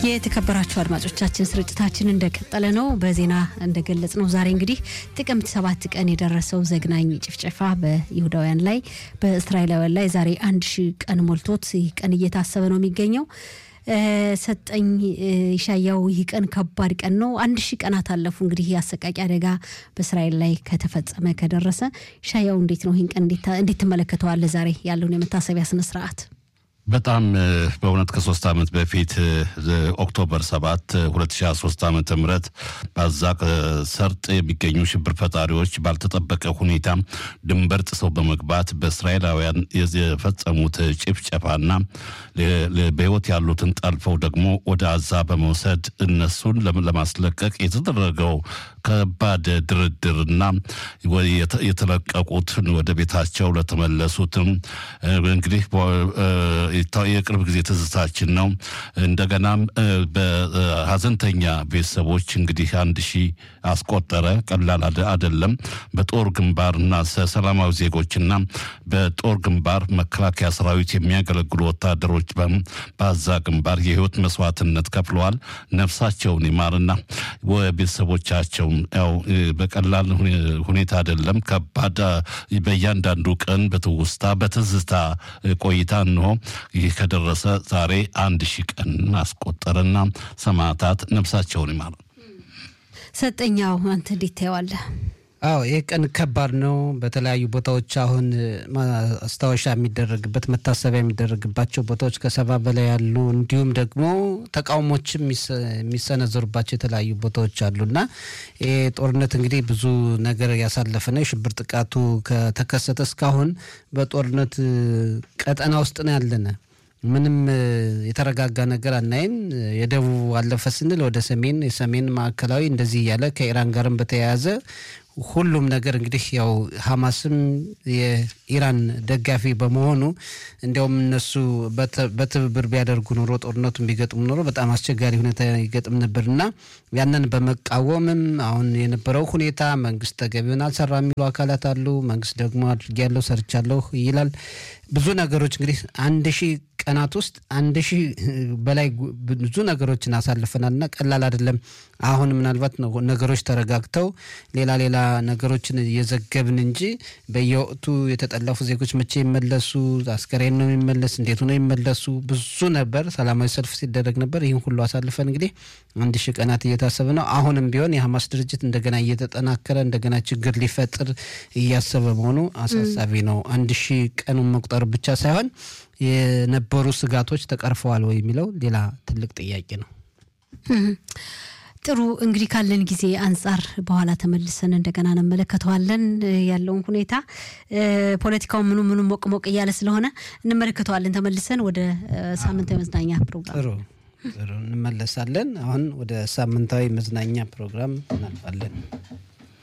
የተከበራችሁ አድማጮቻችን ስርጭታችን እንደቀጠለ ነው። በዜና እንደገለጽ ነው ዛሬ እንግዲህ ጥቅምት ሰባት ቀን የደረሰው ዘግናኝ ጭፍጨፋ በይሁዳውያን ላይ በእስራኤላውያን ላይ ዛሬ አንድ ሺህ ቀን ሞልቶት ይህ ቀን እየታሰበ ነው የሚገኘው። ሰጠኝ ይሻያው ይህ ቀን ከባድ ቀን ነው። አንድ ሺህ ቀናት አለፉ እንግዲህ አሰቃቂ አደጋ በእስራኤል ላይ ከተፈጸመ ከደረሰ። ይሻያው እንዴት ነው ይህን ቀን እንዴት ትመለከተዋለህ? ዛሬ ያለውን የመታሰቢያ ስነስርዓት በጣም በእውነት ከሶስት ዓመት በፊት ኦክቶበር ሰባት 2013 ዓመተ ምህረት በአዛቅ ሰርጥ የሚገኙ ሽብር ፈጣሪዎች ባልተጠበቀ ሁኔታ ድንበር ጥሰው በመግባት በእስራኤላውያን የፈጸሙት ጭፍጨፋና በሕይወት ያሉትን ጠልፈው ደግሞ ወደ አዛ በመውሰድ እነሱን ለማስለቀቅ የተደረገው ከባድ ድርድርና የተለቀቁት ወደ ቤታቸው ለተመለሱትም እንግዲህ የቅርብ ጊዜ ትዝታችን ነው። እንደገናም በሀዘንተኛ ቤተሰቦች እንግዲህ አንድ ሺህ አስቆጠረ። ቀላል አይደለም። በጦር ግንባርና ሰላማዊ ዜጎችና በጦር ግንባር መከላከያ ሰራዊት የሚያገለግሉ ወታደሮች በአዛ ግንባር የህይወት መስዋዕትነት ከፍለዋል። ነፍሳቸውን ይማርና ቤተሰቦቻቸው ያው በቀላል ሁኔታ አይደለም። ከባድ በእያንዳንዱ ቀን በትውስታ በትዝታ ቆይታ እንሆ ይህ ከደረሰ ዛሬ አንድ ሺህ ቀን አስቆጠረና ሰማዕታት ነፍሳቸውን ይማር። ሰጠኛው አንተ እንዴት ታየዋለህ? አዎ ይህ ቀን ከባድ ነው። በተለያዩ ቦታዎች አሁን ማስታወሻ የሚደረግበት መታሰቢያ የሚደረግባቸው ቦታዎች ከሰባ በላይ ያሉ እንዲሁም ደግሞ ተቃውሞችም የሚሰነዘሩባቸው የተለያዩ ቦታዎች አሉና ይህ ጦርነት እንግዲህ ብዙ ነገር ያሳለፈ ነው። የሽብር ጥቃቱ ከተከሰተ እስካሁን በጦርነት ቀጠና ውስጥ ነው ያለነ ምንም የተረጋጋ ነገር አናይም። የደቡብ አለፈ ስንል ወደ ሰሜን፣ የሰሜን ማዕከላዊ እንደዚህ እያለ ከኢራን ጋርም በተያያዘ ሁሉም ነገር እንግዲህ ያው ሀማስም የኢራን ደጋፊ በመሆኑ እንዲያውም እነሱ በትብብር ቢያደርጉ ኖሮ ጦርነቱን ቢገጥሙ ኖሮ በጣም አስቸጋሪ ሁኔታ ይገጥም ነበር እና ያንን በመቃወምም አሁን የነበረው ሁኔታ መንግስት ተገቢውን አልሰራ የሚሉ አካላት አሉ። መንግስት ደግሞ አድርጌያለሁ ሰርቻለሁ ይላል። ብዙ ነገሮች እንግዲህ አንድ ሺህ ቀናት ውስጥ አንድ ሺህ በላይ ብዙ ነገሮችን አሳልፈናል እና ቀላል አይደለም። አሁን ምናልባት ነገሮች ተረጋግተው ሌላ ሌላ ነገሮችን እየዘገብን እንጂ በየወቅቱ የተጠለፉ ዜጎች መቼ ይመለሱ፣ አስከሬን ነው የሚመለስ፣ እንዴት ነው ይመለሱ፣ ብዙ ነበር። ሰላማዊ ሰልፍ ሲደረግ ነበር። ይህን ሁሉ አሳልፈን እንግዲህ አንድ ሺህ ቀናት እየታሰበ ነው። አሁንም ቢሆን የሀማስ ድርጅት እንደገና እየተጠናከረ እንደገና ችግር ሊፈጥር እያሰበ መሆኑ አሳሳቢ ነው። አንድ ሺህ ቀኑን መቁጠር ብቻ ሳይሆን የነበሩ ስጋቶች ተቀርፈዋል ወይ የሚለው ሌላ ትልቅ ጥያቄ ነው። ጥሩ እንግዲህ ካለን ጊዜ አንጻር በኋላ ተመልሰን እንደገና እንመለከተዋለን ያለውን ሁኔታ ፖለቲካው ምኑ ምኑ ሞቅ ሞቅ እያለ ስለሆነ እንመለከተዋለን ተመልሰን ወደ ሳምንታዊ መዝናኛ ፕሮግራም ጥሩ ጥሩ እንመለሳለን። አሁን ወደ ሳምንታዊ መዝናኛ ፕሮግራም እናልፋለን።